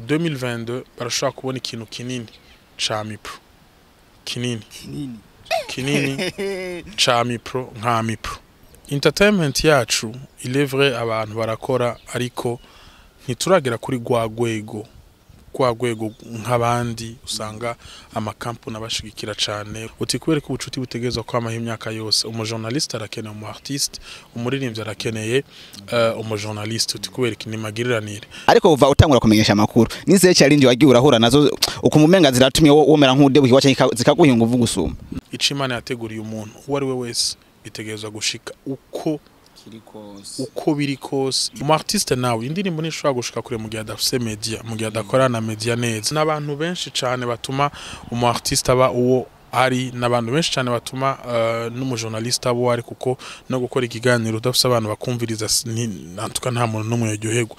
2022 barashobora kubona ikintu kinini ca mipro kinini kinini kinini ca mipro nka mipro entertainment yacu il est vrai abantu barakora ariko ntituragera kuri rwa rwego rwa rwego nk'abandi usanga amakampuni abashigikira cyane uti kubera ko ubucuti butegerezwa kwamaho imyaka yose umujournaliste arakeneye umu artiste umuririmbyi arakeneye uh, umujournaliste uti kubera iki ni magiriranire ariko uva utangura kumenyesha amakuru nizihe challenge wagiye urahura nazo ukumumenga ziratumye wo- womera nk'udebuhiwa cyangwa zikaguhinga uvuga usuma ico imana yateguriye umuntu uwo ari we wese bitegerezwa gushika uko uko biri kose umu artiste nawe indirimbo ntishobora gushika kure mu gihe adafise media mu gihe adakorana na media neza n'abantu benshi cyane batuma umu artiste aba uwo ari n'abantu benshi cyane batuma uh, n'umujournaliste aba uwo ari kuko no gukora ikiganiro udafise abantu bakumviriza si- ni- nantuka nta muntu n'umwe yaryoherwa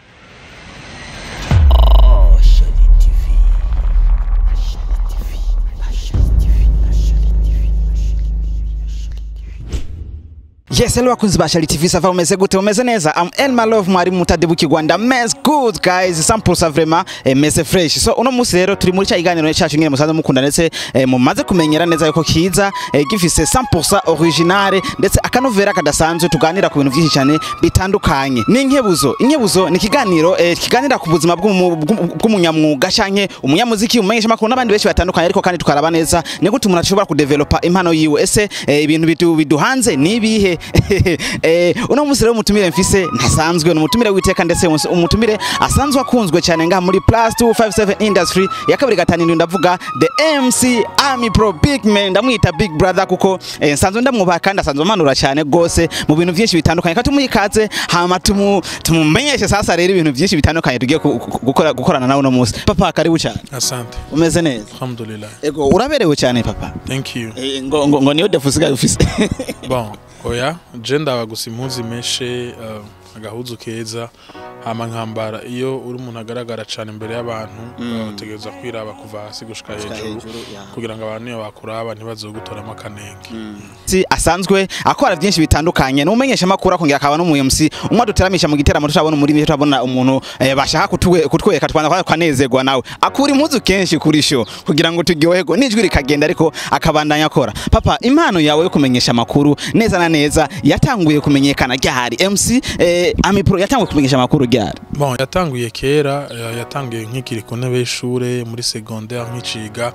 Yes, hello wakunzi ba Shali TV sava umeze gute umeze neza I'm Elma Love mwari mutadebu kigwanda mess good guys sample sa vraiment eh, meze fresh so uno musi rero turi muri cya kiganiro cyacu nyine musanze mukunda ndetse eh, mumaze kumenyera neza yuko kiza eh, gifise 100% original ndetse akanovera kadasanzwe tuganira ku bintu byinshi cyane bitandukanye ni inkebuzo inkebuzo ni kiganiro eh, kiganira ku buzima bw'umu- bw'umu- bw'umunyamwuga canke umunyamuziki umumenyesha makuru n'abandi benshi batandukanye ariko kandi tukaraba neza ni gute umuntu ashobora kudevelopa impano yiwe ese eh, ibintu bidu- biduhanze ni ibihe eh, uno munsi rero umutumire mfise ntasanzwe ni umutumire witeka ndetse umus- umutumire asanzwe akunzwe cyane ngaha muri plus 257 industry ya kabiri gatanu indwi ndavuga the MC Army Pro Big Man ndamwita Big Brother kuko eh, nsanzwe ndamwubaha kandi asanzwe amanura cyane gose mu bintu byinshi bitandukanye kandi tumuha ikaze hama tumu tumumenyeshe sasa rero ibintu byinshi bitandukanye tugiye ku- ku- gukora gukorana nawe uno munsi papa karibu cyane asante umeze neza alhamdulillah ego uraberewe cyane papa thank you Eh, ngo ngo, ngo niyo defusiga ufise bon oya je ndaba gusa impuzu imeshe uh, agahuzu keza hama nkambara iyo uri umuntu agaragara cyane imbere y'abantu Mm. uh, utegereza kwiraba kuva hasi gushika hejuru ya. kugira ngo abantu iyo bakuraba ntibazogutoramo akanenge Si asanzwe akora byinshi bitandukanye n'umumenyesha makuru akongera akaba no mu MC umwe duteramisha mu giteramo turabona muri bihe turabona umuntu eh, bashaka kutwe- kutwereka twanza kwanezerwa nawe akura impuzu kenshi kuri sho kugira ngo turyoherwe n'ijwi rikagenda ariko akabandanya akora papa impano yawe yo kumenyesha amakuru neza na neza yatanguye kumenyekana ryahari MC eh, Ami Pro yatanguye kumenyesha amakuru ryahari bon yatanguye kera uh, yatanguye nkikiri ku ntebe y'ishure muri secondaire nkiciga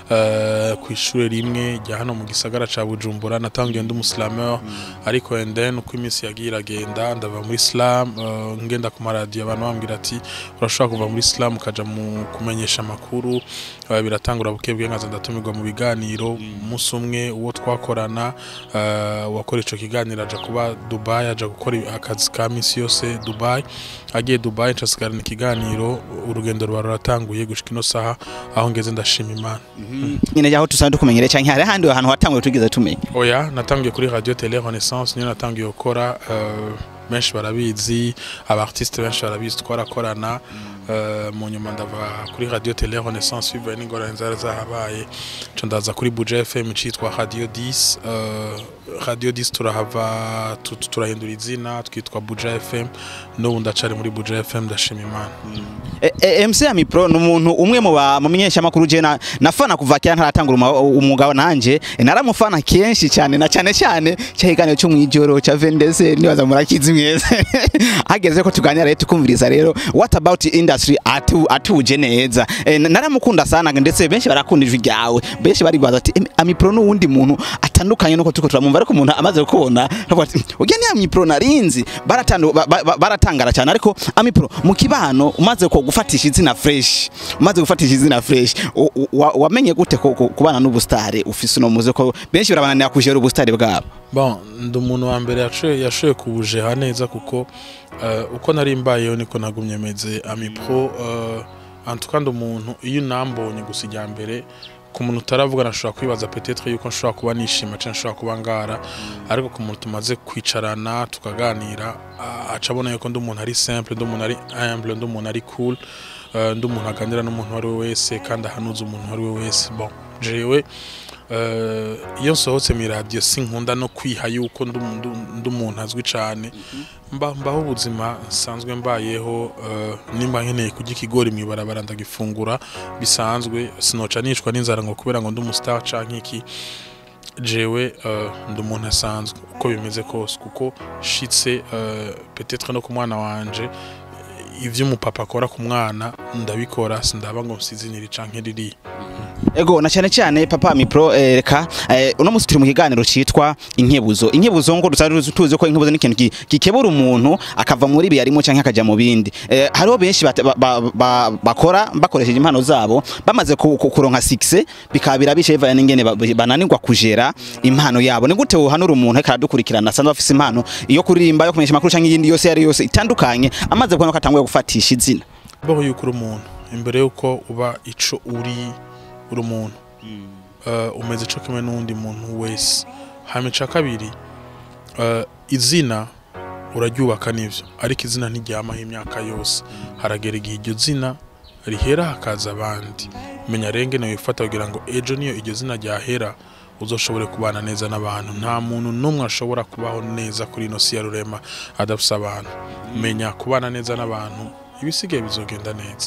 uh, ku ishure rimwe rya hano mu gisagara ca Bujumbura natanguye ndi umusilameur ariko and then uko iminsi yagiye iragenda ndava muri islam uh, ngenda ku maradiyo abantu bambwira ati urashobora kuva muri islam ukaja mu kumenyesha amakuru uh, biratangura buke bwe nkaza ndatumirwa mu biganiro umunsi umwe uwo twakorana uh, wakora ico kiganiro aja kuba Dubai aja gukora akazi ka misi yose Dubai agiye Dubai ncasigarana ikiganiro urugendo ruba ruratanguye gushika ino saha aho ngeze ndashima imana nyine yaho tusanzwe tukumenyere cyane hari ahandi hantu watanguye tugeze tumenya oya natangiye kuri radio tele renaissance niyo natangiye gukora uh, benshi barabizi abartiste benshi barabizi twarakorana uh, mu nyuma ndava kuri radio tele renaissance bivaye n'ingorane zari zahabaye nca ndaza kuri buja fm citwa radio 10 uh, radio 10 turahava tu- tu- turahindura izina twitwa buja fm n'ubu ndacari muri buja fm ndashima imana E- e- MC Ami Pro ni umuntu umwe mu bamenyesha makuru je na nafana kuva kera ntaratangura uma- umwuga nanje e, naramufana kenshi cyane na cyane cyane cyahiganiro cyo mwijoro cha Vendese nibaza murakizi mwese hageze ko tuganira rero tukumviriza rero what about industry atu atuje neza e, na- naramukunda sana ndetse benshi barakunda ijwi ryawe benshi bari baza ati "Em, Ami Pro ni uwundi muntu atandukanye nuko tuko turamumva ariko umuntu amaze kubona akavuga ati ujya ni Ami Pro narinzi baratandu ba- ba- baratangara cyane ariko Ami Pro mu kibano umaze ko gufatisha izina fresh umaze gufatisha izina fresh u- u- wa- wamenye gute ko ko- kubana n'ubustare ufise uno muze ko benshi barabananira kujera ubustare bwabo bon ndi umuntu wa mbere yaciye yashoboye kubujeha neza kuko uh, uko nari mbayeho niko nagumye meze ami pro uh, antuka ndi umuntu iyo unambonye gusa ijya mbere ku muntu utaravuga nashobora kwibaza petetre yuko nshobora kuba nishima cyangwa nshobora kuba ngara ariko ku muntu tumaze kwicarana tukaganira uh, aca abona yuko ndi umuntu ari simple ndi umuntu ari humble ndi umuntu ari cool eh, ndi umuntu aganira n'umuntu uwo ari we wese kandi ahanuza umuntu uwo ari we wese bon jewe eh, iyo nsohotse mu radio sinkunda no kwiha yuko ndi umu- ndi- ndi umuntu azwi cyane mba mbaho ubuzima nsanzwe mbayeho eh, nimba nkeneye kurya ikigori mu ibarabara ndagifungura bisanzwe sinoca nicwa n'inzara ngo kubera ngo ndi umustar canke iki jewe eh, ndi umuntu asanzwe uko bimeze kose kuko shitse eh, peut-être no ku mwana wanje ivyo umupapa akora ku mwana ndabikora sindaba ngo nsizinire canke ririya ego na cyane cyane papa mipro eh, reka eh, uno musi turi mu kiganiro citwa inkebuzo inkebuzo ngo dusanzwe tuzi ko inkebuzo ni ikintu gi- gikebura umuntu akava muri ibi yarimo canke akaja mu bindi eh, hariho benshi bate- ba- ba- ba- bakora bakoresheje impano zabo bamaze ku- ku- kuronka success bikabira bishe bivanye n'ingene ba- bananirwa kujera impano yabo ni gute wohanura umuntu ariko aradukurikirana asanzwe afise impano iyo kuririmba yo kumenyesha amakuru canke iyindi yose yari yose itandukanye amaze kubona ko atanguye gufatisha izina baho yuko uri umuntu imbere yuko uba ico uri uri umuntu uh, umeze ico kimwe n'uwundi muntu wese hama ica kabiri uh, izina uraryubaka n'ivyo ariko izina ntiryamaho imyaka yose haragera igihe iryo zina rihera hakaza abandi menya renge nawe wifata kugira ngo ejo niyo iryo zina ryahera uzoshobore kubana neza n'abantu nta muntu n'umwe ashobora kubaho neza kuri ino si ya rurema adafise abantu menya kubana neza n'abantu ibisigaye bizogenda neza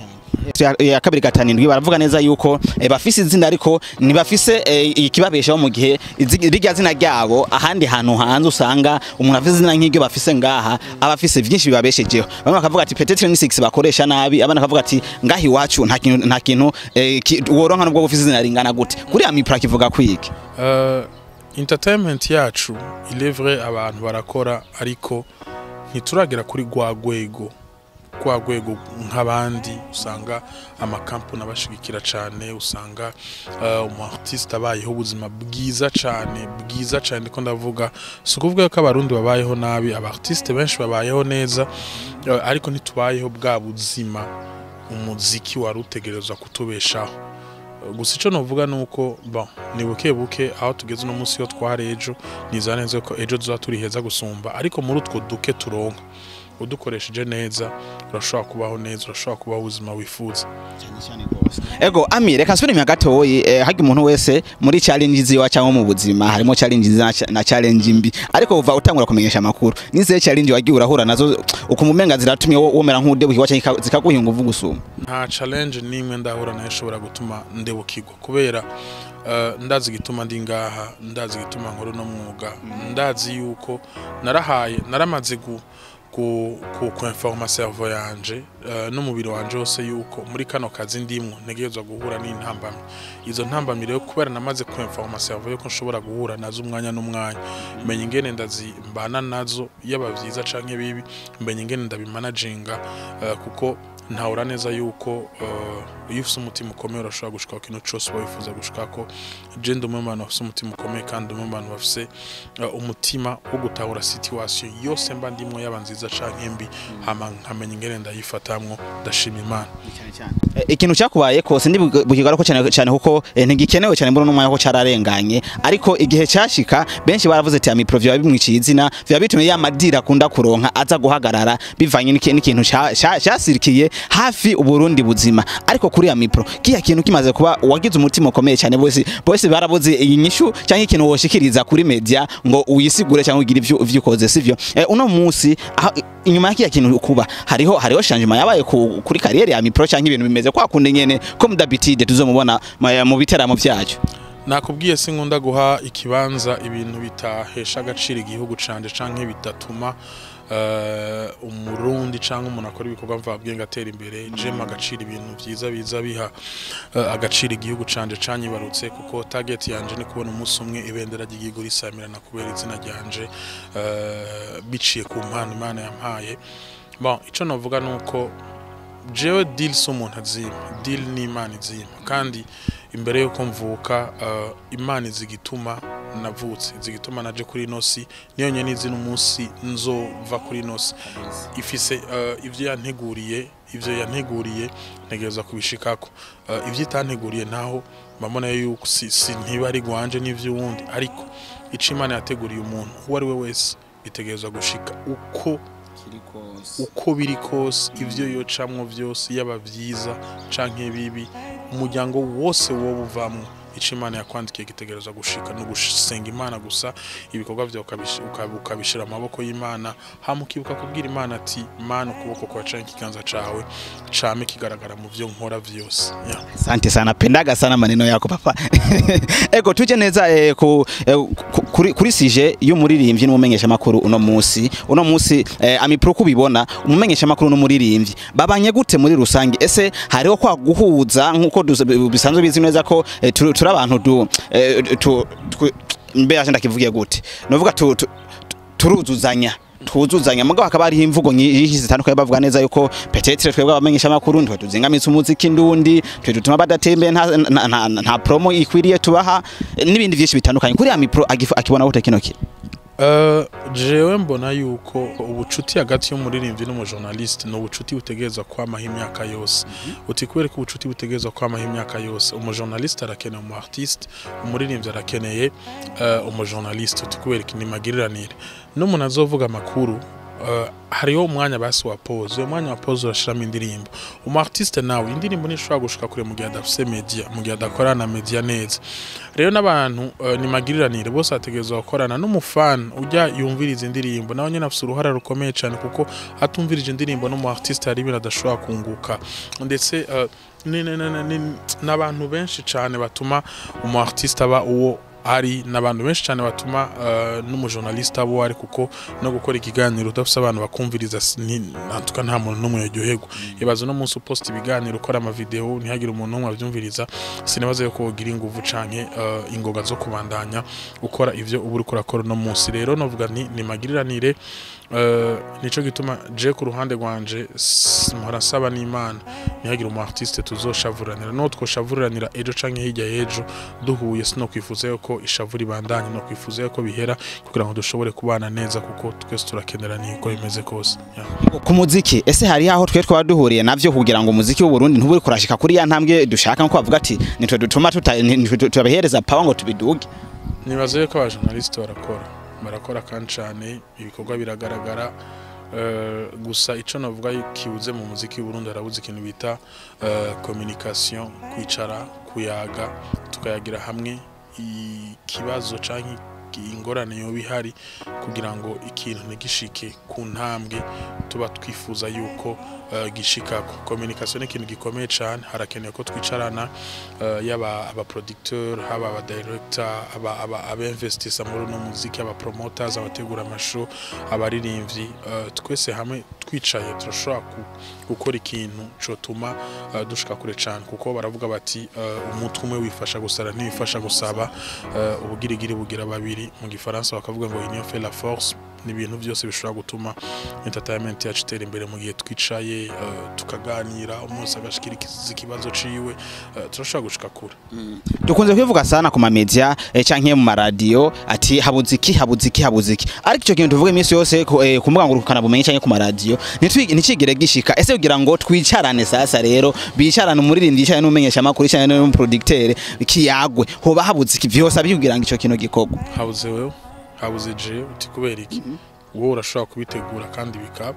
ya- ya kabiri gatanindwi baravuga neza yuko eh, bafise izina ariko ntibafise eh, ikibabeshaho mu gihe izi- rirya zina ryabo ahandi hantu hanze usanga umuntu afise izina nk'iryo bafise ngaha aba afise vyinshi bibabeshejeho bamwe bakavuga ati peut-être ni six bakoresha nabi abandi bakavuga ati ngaha iwacu nta kintu nta kintu eh, ki- woronka nubwo bufise izina ringana gute kuri ya mipra kivuga kwiki Uh, entertainment yacu ilevre abantu barakora ariko ntituragera kuri rwa rwego rwa rwego nk'abandi usanga amakampani abashigikira cyane usanga uh, umu artiste abayeho ubuzima bwiza cyane bwiza cyane ndiko ndavuga si ukuvuga ko abarundi babayeho nabi aba artiste benshi babayeho neza uh, ariko ntitubayeho bwa buzima umuziki wari utegerezwa kutubeshaho gusa icyo navuga ni uko bon ni buke buke aho tugeze uno munsi yo twari ejo niza neza ko ejo tuzaba turi heza gusumba ariko muri utwo duke turonka udukoresheje neza urashobora kubaho neza urashobora kubaho ubuzima wifuza ego ami reka nsubire inyuma gatoyi eh, harya umuntu wese muri challenge ziwa cyangwa mu buzima harimo challenge nziza na cha- na challenge mbi ariko uva utangura kumenyesha amakuru nize challenge wagiye urahura nazo ukumumenga ziratumye wo- womera nk'udebukiwa cyangwa zikaguha inguvu gusuma nta challenge n'imwe ndahura nayo ishobora gutuma ndebukirwa kubera eh, ndazi igituma ndi ngaha ndazi igituma nkora uno mwuga ndazi yuko narahaye naramaze gu ku ku kwinforma cerveau yanje eh, n'umubiri wanje wose yuko muri kano kazi ndimwo ntegerezwa guhura n'intambamyi izo ntambamyi rero kubera namaze kwinforma cerveau yuko nshobora guhura nazo umwanya n'umwanya menya ingene ndazimbana nazo yaba vyiza canke bibi menya ingene ndabimanaginga eh, kuko ntahura neza yuko eh, iyo ufite umutima ukomeye urashobora gushika ku kintu cyose uba wifuza gushikako je ndi umwe mu bantu bafite umutima ukomeye kandi umwe mu bantu bafite eh, umutima wo gutahura situation yose mba ndimwo yaba nziza canke mbi hama nkamenya ingene ndayifatamwo ndashima imana Eh, ikintu cyakubaye kose ndi bukigarako cyane cyane kuko eh, ntigikenewe cyane mbona n'umwanya ko cararenganye ariko igihe cyashika benshi baravuze ati ami provio bimwiciye izina biba bitumye ya madira akunda kuronka aza guhagarara bivanye n'iki- n'ikintu ca- ca- cyasirikiye hafi uburundi buzima ariko kuri ya mipro kiya kintu kimaze kuba wagize umutima ukomeye cyane bose bose barabuze iyi nyishu cyangwa ikintu woshikiriza kuri media ngo uyisigure cyangwa ugire ivyo uvyukoze sivyo eh, uno munsi aho- inyuma ya kiya kintu kuba hariho hariho changement yabaye ku- kuri kariyeri ya mipro cyangwa ibintu bimeze kwa kundi nyene ko mudabitide tuzomubona ma- mu biteramo byacu nakubwiye sinkunda guha ikibanza ibintu bitahesha agaciro igihugu canje canke bidatuma eh, umurundi canke umuntu akora ibikorwa mvabwenge atera imbere jema agaciro ibintu vyiza biza biha eh, agaciro igihugu canje canyibarutse kuko target yanje ni kubona umunsi umwe ibendera ry'igihugu risamirana kubera izina ryanje eh, biciye ku mpano imana yampaye bon ico novuga nuko jewe deal si umuntu azima deal ni imana izima kandi imbere yuko mvuka uh, imana izi igituma navutse izi igituma naje kuri ino si niyo nyene izi n'umunsi nzova kuri ino si ifise uh, ivyo yanteguriye ivyo yanteguriye ntegereza kubishikako uh, ivyo itanteguriye naho mbamona yuko si, si ntiba ari gwanje n'ivy'uwundi ariko ico imana yateguriye umuntu uwo ari we wese bitegerezwa gushika uko uko biri kose ivyo yocamwo vyose yaba vyiza canke bibi umuryango wose wowe uvamwo ico imana yakwandikiye gitegerezwa gushika no gusenga imana gusa ibikorwa vyawe ukabish- uka- ukabishira amaboko y'imana hama ukibuka kubwira imana ati mana ukuboko kwa canke ikiganza cawe came kigaragara mu vyo nkora vyose yeah. Asante sana, pendaga sana maneno yako papa. Ego tuje neza eh, ku, eh, ku- kuri, kuri sije y'umuririmbyi n'umumenyesha makuru uno musi. Uno musi eh, amipro kubibona umumenyesha makuru n'umuririmbyi babanye gute muri rusange? Ese hariho kwa guhuza nkuko dus- bisanzwe bizi neza ko eh, turi turi abantu du eh, tu, tu, mbe aje ndakivugiye gute? Novuga tu, tu, tu- turuzuzanya twuzuzanya mugabo hakaba hariho imvugo nyinshi zitandukanye bavuga neza yuko petetre twebwe abamenyesha makuru ntwe tuzingamitse umuziki ndundi twe dutuma badatembe nta, nta, nta, nta promo ikwiriye tubaha eh, n'ibindi byinshi bitandukanye kuri ya mipro agifu- akibona gute kino kintu Uh, jewe mbona yuko ubucuti hagati y'umuririmbyi n'umujournaliste ni ubucuti butegerezwa kwamaho imyaka yose uti kubera ko ubucuti butegerezwa kwamaho imyaka yose umujournaliste arakeneye umu artiste umuririmbyi arakeneye uh, umujournaliste uti kubera iki ni magiriranire n'umuntu azovuga amakuru uh, hariho umwanya basi wa pause uwo mwanya wa pause urashiramo indirimbo umu artiste nawe indirimbo ntishobora gushika kure mu gihe adafise media mu gihe adakorana na media neza rero n'abantu uh, ni magiriranire bose bategerezwa gukorana n'umufana ujya yumviriza indirimbo nawe nyine afite uruhara rukomeye cyane kuko atumvirije indirimbo n'umu artiste hari ibintu adashobora kunguka ndetse uh, ni- ni- ni- ni- n'abantu benshi cyane batuma umu artiste aba uwo ari n'abantu benshi cyane batuma uh, n'umujournaliste aba uwo ari kuko no gukora ikiganiro udafite abantu bakumviriza si- ni- natuka nta muntu n'umwe yaryoherwa ibaze uno munsi uposta ibiganiro ukora amavideo ntihagire umuntu n'umwe abyumviriza sinibaza yuko wogira inguvu canke uh, ingoga zo kubandanya ukora ivyo uba uriko urakora uno munsi rero novuga nti ni magiriranire uh, nico gituma je ku ruhande rwanje s- mpora nsaba n'imana ntihagire umu artiste tuzoshavuranira no twoshavuranira ejo canke hirya y'ejo duhuye sinokwifuza yuko ishavu ribandanye no kwifuza yuko bihera kugira ngo dushobore kubana neza kuko twese turakeneraniye uko bimeze kose yeah. ku muziki ese hari aho twe twaba duhuriye navyo kugira ngo umuziki w'u Burundi ntuburi kurashika kuri ya ntambwe dushaka nko bavuga ati nitwe dutuma tuta- nitwe tubahereza power ngo tubiduge nibaza yuko abajournaliste barakora barakora kandi cyane ibikorwa biragaragara Eh, gusa icyo navuga kibuze mu muziki w'u Burundi harabuze ikintu bita eh, communication kwicara kuyaga tukayagira hamwe ikibazo cyangwa ingorane yoba ihari kugira ngo ikintu ntigishike ku ntambwe tuba twifuza yuko eh, gishikako communication ni ikintu gikomeye cyane harakenewe ko twicarana eh, yaba abaproducteur haba abadirector aba aba abinvestisa muri uno muziki aba promoters abategura amashow abaririmbyi eh, twese hamwe twicaye turashobora ku- gukora ikintu cotuma eh, dushika kure cyane kuko baravuga bati eh, umutwe umwe wifasha gusara ntiwifasha gusaba eh, ubugirigiri bugira babiri mu gifaransa bakavuga ngo union fait la force ni ibintu byose bishobora gutuma entertainment yacu itera imbere mu gihe twicaye eh, tukaganira umunsi agashikiriza ikibazo ciwe eh, turashobora gushika kure dukunze kwivuga sana ku mamedia eh, canke mu maradiyo ati habuze iki habuze iki habuze iki ariko icyo kintu tuvuga iminsi yose ku eh, ku mbuga ngurukana bumenyi canke ku maradiyo ntitwi- nticigire gishika ese kugira ngo twicarane sasa rero bicarane umuririmbyi yicarane n'umumenyesha amakuru yicarane n'umuproducteur kiyagwe hoba habuze iki vyose abikugira ngo ico kintu gikorwa habuze wewe habuze je uti kubera iki wowe urashobora kubitegura kandi bikaba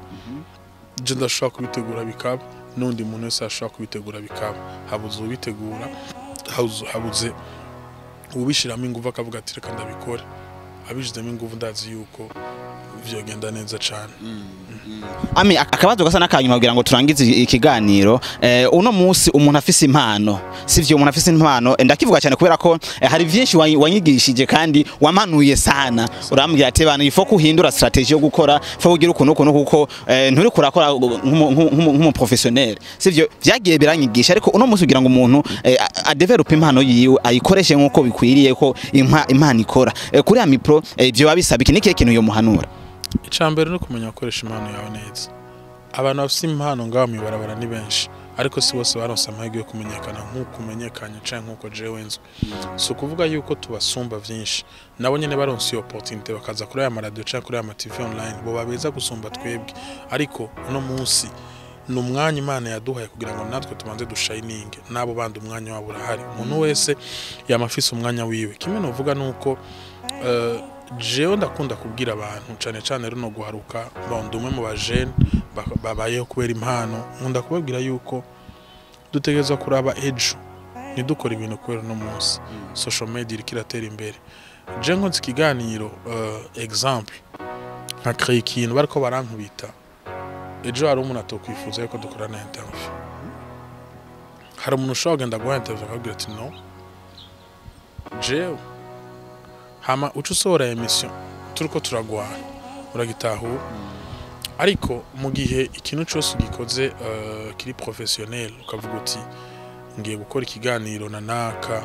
je ndashobora kubitegura bikaba n'undi muntu wese ashobora kubitegura bikaba habuze ubitegura habuze- habuze ubishiramo ingufu akavuga ati reka ndabikore abishizemo ingufu ndazi yuko vyogenda neza cane Ami ak- akabazo gasa n'akanyuma kugira ngo turangize i- ikiganiro eh, uno musi umuntu afise impano sivyo umuntu afise impano eh, ndakivuga cyane kubera ko eh, hari vyinshi wanyi- wanyigishije kandi wamanuye sana urambwira ati bana ifo kuhindura strategie yo gukora fo kugira ukuntu ukuntu kuko eh, nturi kurakora nk'umu- nk'umu nk'umu professionnel sivyo vyagiye biranyigisha ariko uno musi kugira ngo umuntu eh, a- adevelope impano yiwe ayikoreshe nk'uko bikwiriye ko impa- impano ikora eh, kuri ya mipro eh, vyo babisaba iki nikihe kintu yo muhanura icambere no kumenya gukoresha impano yawe neza abantu bafite impano ngaho mw'ibarabara ni benshi ariko si bose baronse amahirwe yo kumenyekana nk'uko umenyekanye canke nk'uko jewe nzwi si ukuvuga yuko tubasumba vyinshi nabo nyene baronse iyo opportunité bakaza kuri aya maradiyo canke kuri aya matv online bo babeza gusumba twebwe ariko uno munsi ni umwanya imana yaduhaye kugira ngo natwe tubanze dushayininge n'abo bandi umwanya wabo urahari umuntu wese yama afise umwanya wiwe kimwe novuga nuko eh, jewe ndakunda kubwira abantu cyane cyane runo guharuka ndi umwe mu bajene ba- babayeho kubera impano nkunda kubabwira yuko dutegereza kuraba ejo ntidukore ibintu kubera uno munsi social media iriko iratera imbere je nkoze ikiganiro uh, example nka kreye ikintu bariko barankubita ejo hari umuntu atokwifuza yuko dukorana interview hari umuntu ushobora kugenda guha interview akabwira ati no jewe hama uca usohora emission turiko turagwana uragitahura ariko mu gihe ikintu cyose ugikoze uh, kiri professionnel ukavuga uti ngiye gukora ikiganiro na naka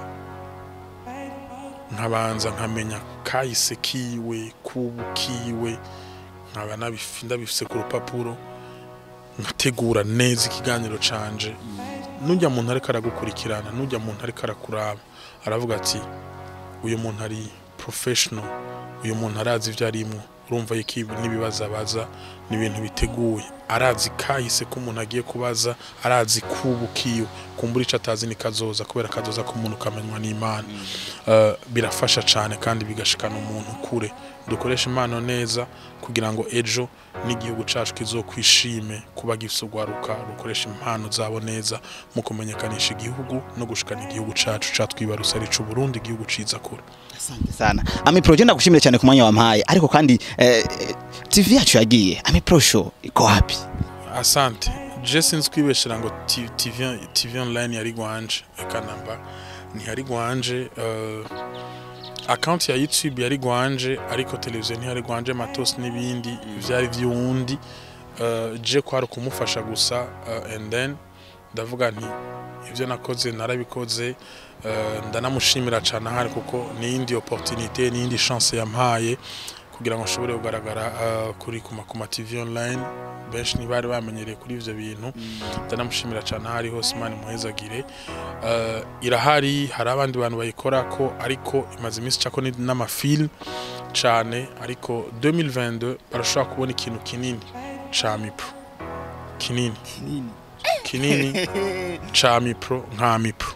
nkabanza nkamenya kahise kiwe kubu kiwe nkaba nabifi- ndabifise ku rupapuro nkategura neza ikiganiro canje nujya muntu ariko aragukurikirana nujya muntu ariko arakuraba aravuga ati uyu muntu ari professional uyu muntu arazi ibyo arimwo urumva yuko ibi n'ibibazo abaza ni ibintu biteguye arazi kahise ko umuntu agiye kubaza arazi kubu kiwe kumbura ico atazi ni kazoza kubera kazoza ko umuntu kamenywa n'imana Eh, birafasha cyane kandi bigashikana umuntu kure dukoresha impano neza kugira ngo ejo n'igihugu cacu kizokwishime kuba gifise urwaruka rukoresha impano zabo neza mu kumenyekanisha igihugu no gushikana igihugu cacu catwibarutse ari c'u Burundi igihugu ciza kure Asante sana. Ami Pro je ndagushimire cyane ku mwanya wampaye ariko kandi eh, eh, TV yacu yagiye. Ami Pro show iko wapi? asante je sinzi kwibeshera ngo T- TV, TV online yari gwanje eka namba ntiyari gwanje uh, account ya youtube yari gwanje ariko televiziyo ntiyari gwanje matos n'ibindi vyari vy'uwundi uh, je kwari kumufasha gusa uh, and then ndavuga nti ivyo nakoze narabikoze uh, ndanamushimira cyane ahari kuko n'iyindi opportunité n'iyindi chance yampaye kugira ngo nshobore kugaragara uh, kuri kuma kuma TV online benshi ntibari bamenyereye kuri ivyo bintu ndanamushimira cyane aho ari hose imana imuhezagire uh, irahari hari abandi bantu bayikora ko ariko imaze iminsi cako ni- n'amafilm cane ariko 2022 barashobora kubona ikintu kinini ca mipro kinini kinini ca mipro nka mipro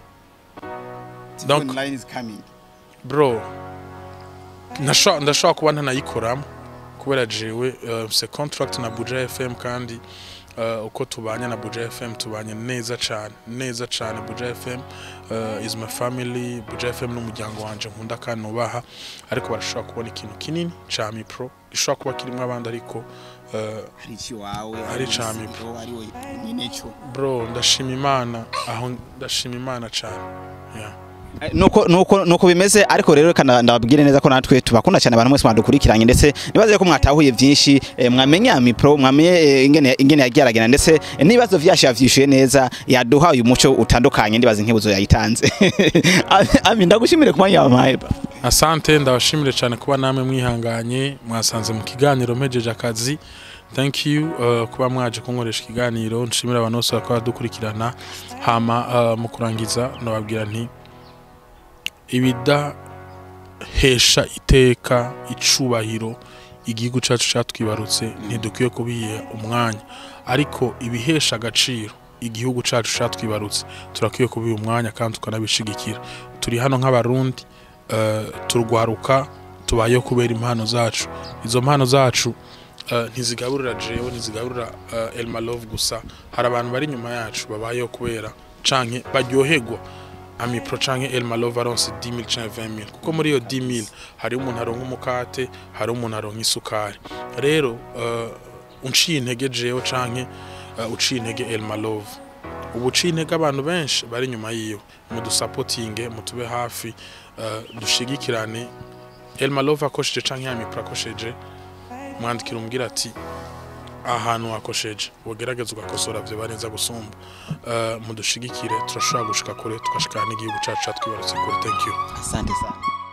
Donc- online is coming. bro nasho- ndashobora kuba ntanayikoramo kubera jewe uh, se contract na Buja FM kandi uh, uko tubanye na Buja FM tubanye neza cyane neza cyane Buja FM uh, is my family Buja FM n'umuryango wanje nkunda kandi nubaha ariko barashobora kubona ikintu kinini ca mipro gishobora kuba kirimo abandi ariko uh, Hari iki wawe? Ari cami. Pro ari we nyine cyo. bro ndashima imana aho ndashima imana cyane yeah. Eh, nuko nuko nuko bimeze ariko rero reka nda- ndababwire neza ko natwe tubakunda cyane abantu mwese mwadukurikiranye ndetse nibaze ko mwatahuye byinshi eh, mwamenye Ami Pro mwamenye eh, ingene ingene yageragena ndetse eh, n'ibibazo vyasha yavyishuye neza yaduha uyu muco utandukanye ndibaze nk'ibuzo yayitanze Ami ndagushimire ku mwanya wampaye ba asante ndabashimire cyane kuba namwe mwihanganye mwasanze mu kiganiro mpejeje akazi thank you uh, kuba mwaje kunkoresha ikiganiro nshimira abantu bose bakaba badukurikirana hama uh, mu kurangiza nababwira nti ibidahesha iteka icubahiro igihugu cyacu cyatwibarutse ntidukwiye kubiha umwanya ariko ibihesha agaciro igihugu cyacu cyatwibarutse turakwiye kubiha umwanya kandi tukanabishigikira turi hano nk'abarundi uh, turwaruka tubayeho kubera impano zacu izo mpano zacu uh, ntizigaburira jewe ntizigaburira uh, Elma Love gusa hari abantu bari inyuma yacu babayeho kubera canke baryoherwa amipro canke Elma Love aronse 10000 canke 20000 kuko muri iyo 10000 hari umuntu aronka umukate hari umuntu aronka isukari rero uh, unciye intege jewe canke uh, uciye intege Elma Love ubu uciye intege abantu benshi bari inyuma yiwe mudusapotinge mutube hafi uh, dushigikirane Elma Love akosheje canke Amipro akosheje mwandikira umbwira ati ahantu wakosheje ugerageza ugakosora vyo barenza gusumba uh, mudushigikire turashobora gushika kure tugashikana n'igihugu cacu catwibarutse kure thank you asante sana